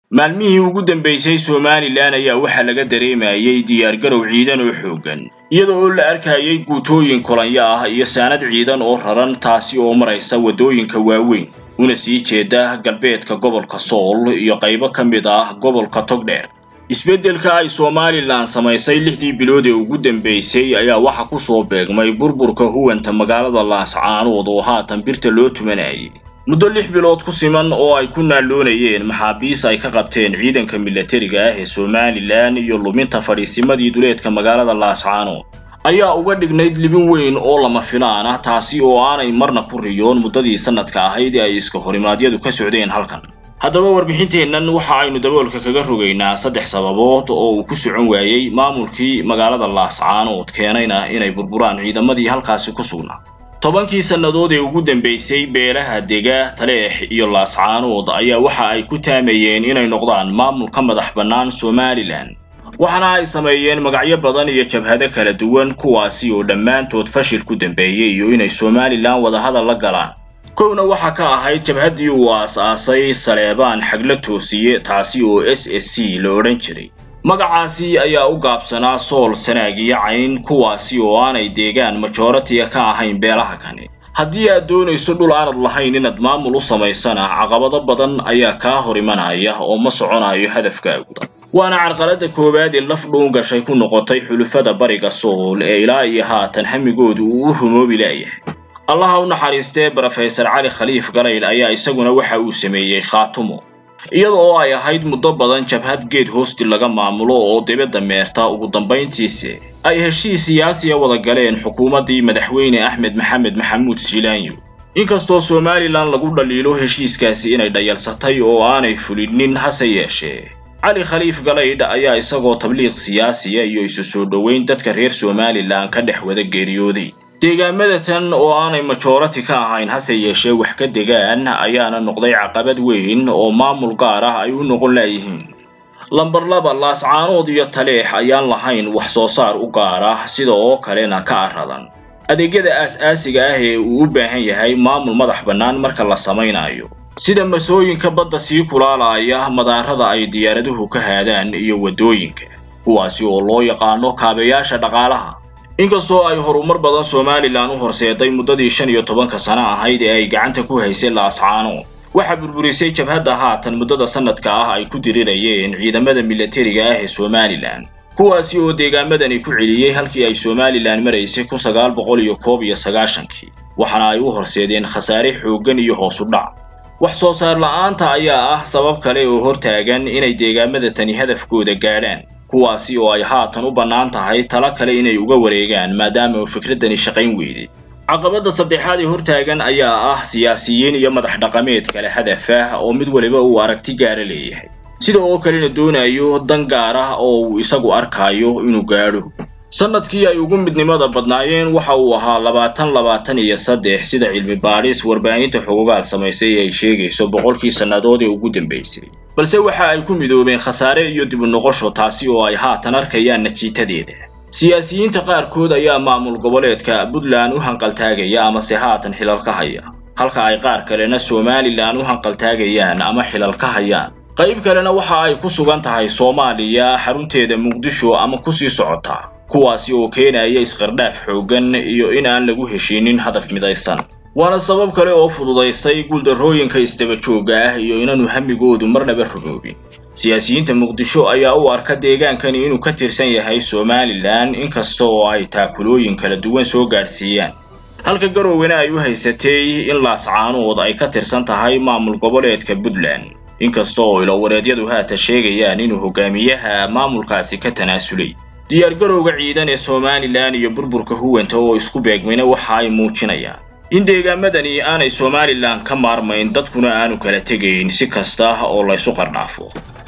maalmihii ugu dambaysay somalilan ayaa waxaa laga dareemayay diyaargarow ciidan oo xooggan iyada oo la arkayay guutooyin kolonyo ah iyo saanad ciidan oo raran taasi oo maraysa waddooyinka waaweyn una sii jeeda galbeedka gobolka sool iyo qaybo ka mid ah gobolka togdheer isbeddelka ay somalilan samaysay lixdii bilood ee ugu dambaysay ayaa waxa ku soo beegmay burburka huwanta magaalada laascaanood oo haatan birta loo tumanayay muddo lix bilood ku siman oo ay ku naalloonayeen maxaabiis ay ka qabteen ciidanka milatariga ah ee somalilan iyo luminta fadhiisimadii duleedka magaalada laascaanood ayaa uga dhignayd libin weyn oo lama filaan ah taasi oo aanay marna ku riyoon muddadii sanadka ahayd ee ay iska horimaadyadu ka socdeen halkan haddaba warbixinteennan waxa aynu daboolka kaga rogaynaa saddex sababood oo uu ku socon waayey maamulkii magaalada laascaanood keenayna inay burburaan ciidamadii halkaasi ku sugnaa tobankii sannadood ee ugu dambaysay beelaha dega taleex iyo laascaanood ayaa waxa ay ku taamayeen inay noqdaan maamul ka madax bannaan somalilan waxaana ay sameeyeen magacyo badan iyo jabhado kala duwan kuwaasi oo dhammaantood fashil ku dambeeyey iyo inay somalilan wadahadal la galaan kowna waxaa ka ahayd jabhaddii uu aas-aasay saleebaan xagla toosiye taasi oo s s c la odhan jiray magacaasi ayaa u gaabsanaa sool sanaag iyo cayn kuwaasi oo aanay deegaan majoratiga ka ahayn beelaha kani haddii aad doonayso dhul aanad lahayn inaad maamul u samaysana caqabado badan ayaa kaa hor imanaya oo ma soconayo hadafkaagu waana carqaladda koowaad ee laf dhuun gashay ku noqotay xulufada bariga sool ee ilaa iyo haatan hamigoodu uu u rumoobi laayahay allaha u naxariistee brofesor cali khaliif galayl ayaa isaguna waxa uu sameeyey khaatumo iyada oo ay ahayd muddo badan jabhad geed hoosti laga maamulo oo dibadda meerta ugu dambayntiise ay heshiis siyaasiya wada galeen xukuumaddii madaxweyne axmed maxamed maxamuud siilaanyo inkastoo somalilan lagu dhaliilo heshiiskaasi inay dhayalsatay oo aanay fulinin hase yeeshee cali khaliif galaydh ayaa isagoo tabliiq siyaasiya iyo isu soo dhoweyn dadka reer somalilan ka dhex wada geeriyooday deegaamada tan oo aanay majorati ka ahayn hase yeeshee wax ka degaan ayaana noqday caqabad weyn oo maamul gaar ah ay u noqon laayihiin lamber laba laascaanood iyo taleex ayaan lahayn wax soo saar u gaar ah sida oo kalena ka aradan adeegyada aas-aasiga ah ee uu u baahan yahay maamul madax bannaan marka la samaynayo sida masooyinka badda sii kulaalaya madaarada ay diyaaraduhu ka haadaan iyo waddooyinka kuwaasi oo loo yaqaano kaabayaasha dhaqaalaha inkastoo ay horumar badan somalilan u horseeday muddadii shan iyo tobanka sano ahayd ee ay gacanta ku haysay laascaanood waxaa burburisay jabhadda haatan muddada sanadka ah ay ku dirirayeen ciidamada milatariga ah ee somalilan kuwaasi oo deegaamadani ku celiyey halkii ay somalilan maraysay kun sagaal boqol iyo koob iyo sagaashankii waxaana ay u horseedeen khasaare xooggan iyo hoos u dhac wax soo saar la-aanta ayaa ah sabab kale oo hortaagan inay deegaamada tani hadafkooda gaadhaan kuwaasi oo ay haatan u bannaan tahay talo kale inay uga wareegaan maadaama uu fikraddani shaqayn weyday caqabadda saddexaad ee hortaagan ayaa ah siyaasiyiin iyo madax dhaqameed kale hadaf ah oo mid waliba uu aragti gaara leeyahay sida oo kalena doonayo dan gaar ah oo uu isagu arkaayo inuu gaadho sanadkii ay ugu midnimada badnaayeen waxa uu ahaa labaatan labaatan iyo saddex sida cilmi baadhis warbaahinta xogogaal samaysay ay sheegayso boqolkii sannadood ee ugu dambaysay balse waxa ay ku midoobeen khasaare iyo dib u noqosho taasi oo ay haatan arkayaan natiitadeeda siyaasiyiinta qaarkood ayaa maamul goboleedka puntland u hanqaltaagaya amase haatan xilal ka haya halka ay qaar kalena somalilan u hanqaltaagayaan ama xilal ka hayaan qayb kalena waxa ay ku sugan tahay soomaaliya xarunteeda muqdisho ama kusii socotaa kuwaasi oo keenaya isqardhaaf xooggan iyo in aan lagu heshiinin hadaf midaysan waana sabab kale oo fududaystay guuldarrooyinka isdaba joogga ah iyo inaanu hamigoodu marnaba rumoobin siyaasiyiinta muqdisho ayaa u arka deegaankani inuu ka tirsan yahay somalilan inkasta oo ay taakulooyin kala duwan soo gaadhsiiyaan halka garowena ay u haysatay in laascaanood ay ka tirsan tahay maamul goboleedka puntland inkasta oo ilowareedyadu haata sheegayaan inuu hogaamiyaha maamulkaasi ka tanaasulay diyaargarowga ciidan ee somalilan iyo burburka huwanta oo isku beegmayna waxa ay muujinayaan in deegaamadani aanay somalilan ka maarmayn dadkuna aanu kala tegayn si kasta oo laysu qardhaafo